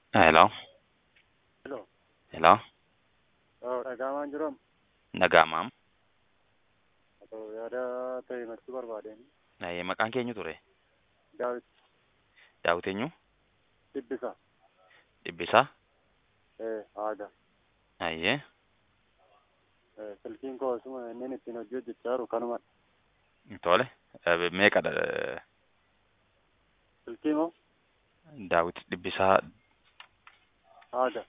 Hello. Hello. Hello. Oh, dhagaamaan jiru amma. Dhaga'amaam. Otoo yaada ta'e himachuu barbaadeen. Ee, Maqaan keenyu ture. Daawit Daawit eenyu? Dhibbisaa. Dhibbisaa? Eh, aadaa. Ayyee. Eh, silkiin koo osuma inni ittiin hojii hojjechaa jiru kanuma. Tole. Eh, Meeqadha? eh, Silkii moo? Daawit Dhibbisaa Aadaa.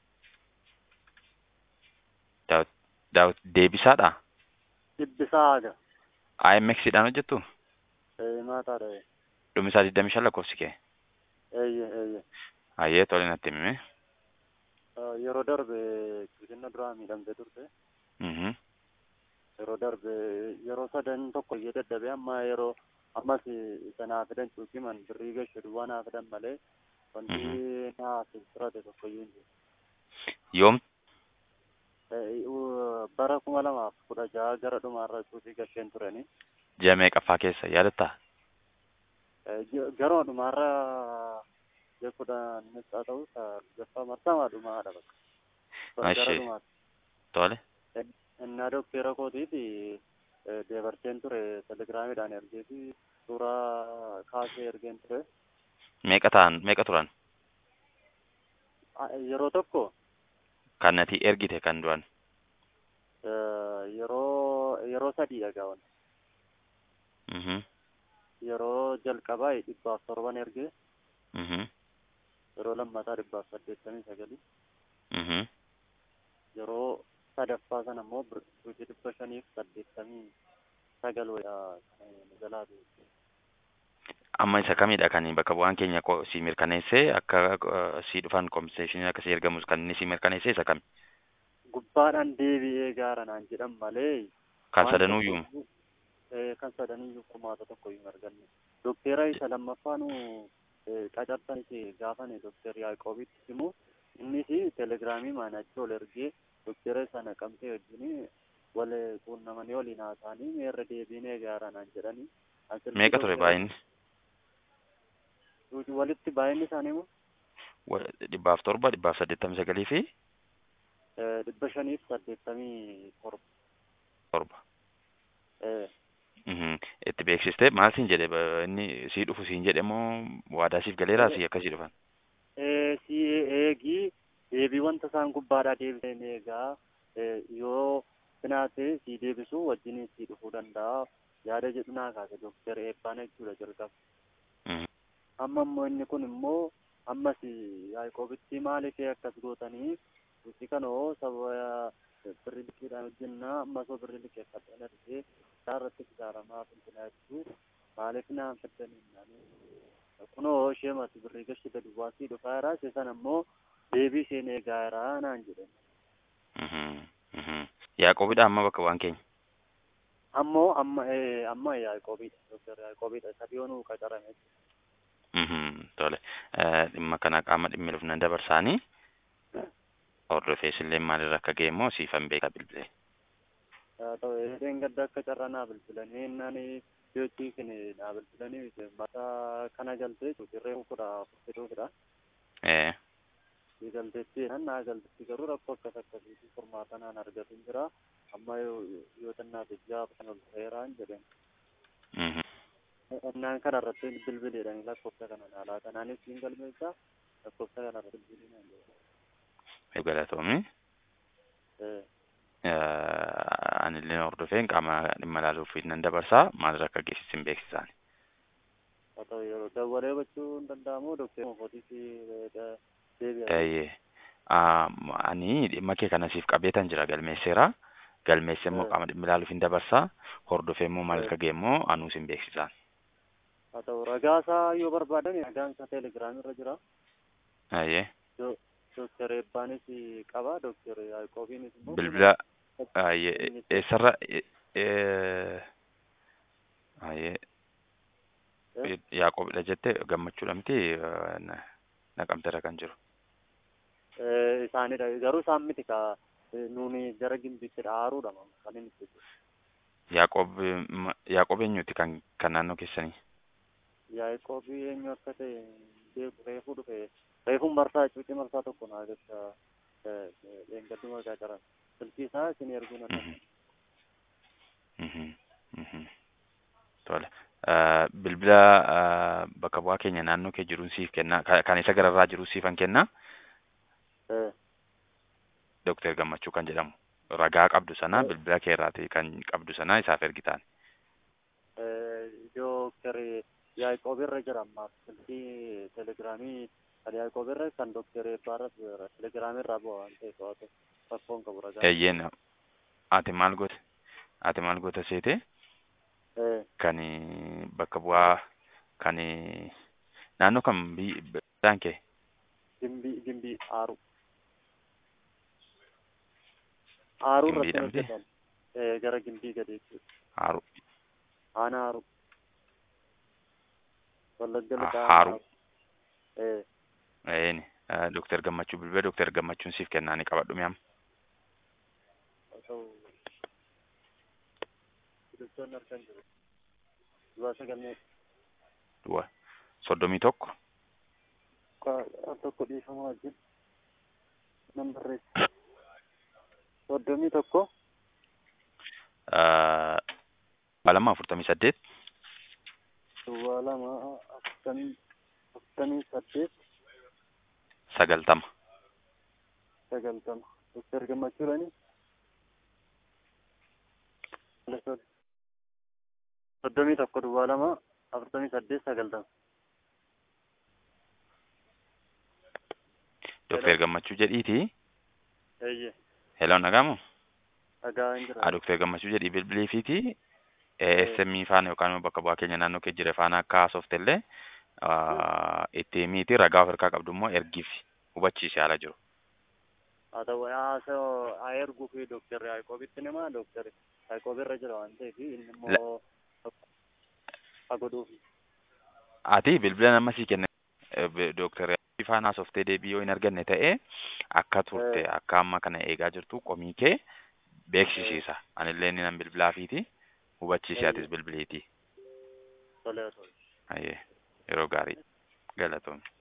Daawit Daawit Deebisaadha? Dhibbisaa aadaa. IMX dhaan hojjettu? Eh, maataadha. eh. Dhumisaa 25 lakkoofsi kee? Eeyye, eeyye. Ayyee tole natti himi. Eh, Yeroo darbe qulqullina duraa miidhamtee turte. Mhm. Yeroo darbe yeroo sadan tokko iyyee dadhabee amma yeroo ammas isa naa fidan cuuqiman birrii gashu duwwaa naa fidan malee wanti naa filfirate tokko iyyuu hin jiru. Yoom? Eh, u- bara kuma lamaaf kudha jaha gara dhumaarra cuuqii gasheen turani. Ji'a meeqaffaa keessa yaadattaa? Eh, ji- Garuma dhumaarra ji'a kudhannis haa ta'u gaffaa marsamaa dhumaadha bakka. Bara gara Ashee. dhumaatti. Tole. Innaa dokteera kootiifi eh, deebarteen ture telegiraamiidhaan ergee fi suuraa kaasee ergeen ture. Meeqa ta'an? Meeqa turan? Ah, Yeroo tokko Kan nati ergite kan du'an? eh, yeroo yeroo sadii dhagaa'an. Mhm. Yeroo jalqabaa dhibbaaf torban ergee Mhm. yeroo lammataa dhibbaaf saddeettamii sagalii. Mhm. yeroo sadaffaa sana immoo birrii dhibba shaniif saddeettamii sagal wayyaa kan jalaa deemte. Amma isa kamidha kan bakka bu'aan keenya ko- si mirkaneessee akka eh, si dhufan kompenseeshiniin akka si ergamus kan inni si mirkaneessee isa kami? Gubbaadhaan deebi'ee gaara naan jedhan malee. Kan waan sadanuuyyuu? tokko iyyuu, eh, Kan sadanuuyyuu furmaata tokko iyyuu hin arganne. Dokteera isa lammaffaanu qacartan gaafane dokter Yaaqoobitti himu innis telegiraamii maanachi ol ergee dokteera sana qabxee wajjin wal quunnamanii waliin haasa'anii meerra deebiinee gaara naan jedhanii. Asirratti Meeqa ture dokteera- baay'inni? Walitti baay'inni isaanii immoo Wa- Dhibbaaf torba, dhibbaaf saddeettamii sagalii fi eh, dhibba shaniif saddeettamii torba. torba. Eh, Mhm. Itti beeksistee maal siin jedhe ba- inni sii dhufu siin jedhe moo waadaa siif galeeraa si akkasii dhufan? eh, si eegii deebii wanta isaan gubbaadhaa deebiseen eegaa eh, yoo finaate si deebisuu wajjin si dhufuu danda'a yaada jedhu naa kaase dokter eebbaan jechuudha jalqaba. Mhm. Amma immoo inni kun immoo ammas Yaaqoobitti maaliif akkas gootanii nuti kanoo saba birri liqiidhaan hojjennaa ammas oo birri liqeeffadhaan argee isaa irratti ijaaramaa finfinaa jechuu maaliif naan fiddanii naanii kunoo ishee mati birrii gashita duwwaasii dhufaa jira ishee sana immoo deebii isheen eegaa jira naan jedhan. Mhm. Mhm. Yaaqoobidha amma bakka bu'aan keenya. Ammoo amma eh, amma Yaaqoobiidha dokter Yaaqoobiidha isa dhiyoonuu qacarame Mhm. Tole. Eh, Dhimma kana qaama dhimmi dhufnan dabarsaanii hordofees illee maalirra akka ga'e immoo siifan beekaa bilbilee. haa ta'u eedeen gadda akka carraa naa bilbilanii innaan dhiyootii kin naa bilbilanii mata kana galtee dirree kudha fudhatuufidha. Eh. Si galteetti nan naa galteetti garuu rakkoo akkas akkasiitii furmaata naan argatu hin jira amma yoo yoo xinnaate ja'a kan ol ta'eeraan jedhan. Mhm. Innaan kana irratti bilbileedhaan lakkoofsa kana naa laata naanis siin galmeessaa lakkoofsa kana irratti bilbilii naan jedhan. Galatoomii. Eh, Anillee hordofeen qaama dhimma ilaaluuf nan dabarsaa maalirra akka geessisin beeksisaan. haa ta'u yeroo dawwalee hubachuu hin danda'amu dokteera mootiis deebi'a. Eeyyee. Ah, Ani dhimma kee kana siif qabeetan jira galmeesseera. Galmeessee immoo Eh. qaama dhimma ilaaluuf hin dabarsaa. Hordofee immoo maal Eh. akka ga'e immoo anuus hin beeksisaan. haa ta'u ragaa isaa yoo barbaadan ragaan isaa teelegiraamii irra jira. Eeyyee. Dokter Eebbaanis qaba. Dokter Yaaqoobiinis immoo Bilbila eeyyee eessarra e- e- eeyyee Eh, Yaaqoobidha jette gammachuudha miti eh, na- naqamteera kan jiru. eh, isaanidha. Garuu isaan miti ka eh, nuuni gara gimbiitti dhaaruudha kan inni itti jiru. Yaaqoob ma- Yaaqoob eenyuti kan kan naannoo keessanii? Yaaqoobii eenyu akka ta'e beeku reefuu dhufe reefun marsaa cuucii marsaa tokko naa jecha dheengadduma qacaran silkii isaa isin erguu na Mhm. Mhm. Mhm. Tole. Bilbila eh, bakka bu'aa keenya naannoo kee jiruun siif kenna. Ka- Kan isa gararraa jiru siifan kenna. Eh, Dooktar Gammachuu kan jedhamu. Ragaa qabdu sana Eh. bilbila kee irraati kan qabdu sana isaaf ergitaan. eh, Dooktar Yaaqoob irra jira ammaaf silkii telegiraamii kan Yaaqoob irra kan Dooktar Eebbaarras telegiraamii irraa bu'a waan ta'eef to'atu rakkoon qabu ragaa. Eeyyeen ati maal goote? Ati maal goote seete? Eh, Kan bakka bu'aa kan naannoo kam biyyaan kee? gimbii gimbii aaru. Aaruu Gimbii irratti dhabdee? hojjetan. Eh, gara gimbii gadi jechuudha. Haaru. Aanaa aaru. Wallagga Ah, lixaa Haaruu. Eh, Eeni. Dooktar Gammachuu bilbila Dooktar Gammachuun siif kennaa ni qabadhu mi'am. haa ta'u. Biqiltoonni harkaan jiru. Duwwaa sagalmee Duwwa. Soddomii tokko. al tokko dhiifamaa wajjin nan barreessa. Soddomii tokko eh, Dhibba lama afurtamii saddeet. duwwaa lama afurtamii afurtamii saddeet Sagaltama. sagaltama. Doktar Gammachuudhaani. Soddomii tokko duwwaa lama afurtamii saddeet sagaltama. Dooktar Gammachuu jedhiiti. Eeyyee. Hello nagamu. Dhagaa hin jira. Ah, Dooktar Gammachuu jedhii bilbiliifiiti. ASM faana yookaan immoo bakka bu'aa keenya naannoo kee jire faana akka haasofte illee itti himiiti ragaa of harkaa qabdu immoo ergiif hubachiise haala jiru. haa ta'u haasa haa erguu fi dooktar Yaaqoobitti nama dooktar Yaaqoob irra jira waan ta'eef inni immoo haa godhuufi. Ati bilbila nama sii kenne Dooktar faana haasoftee deebii yoo hin arganne ta'e akka turte Eh. akka amma kana eegaa jirtu qomii kee beeksisiisa. Anillee inni nan bilbilaafiiti hubachiise atis Eh. bilbiliitii. Tolee, tolee. Ayyee yeroo gaarii galatoomne.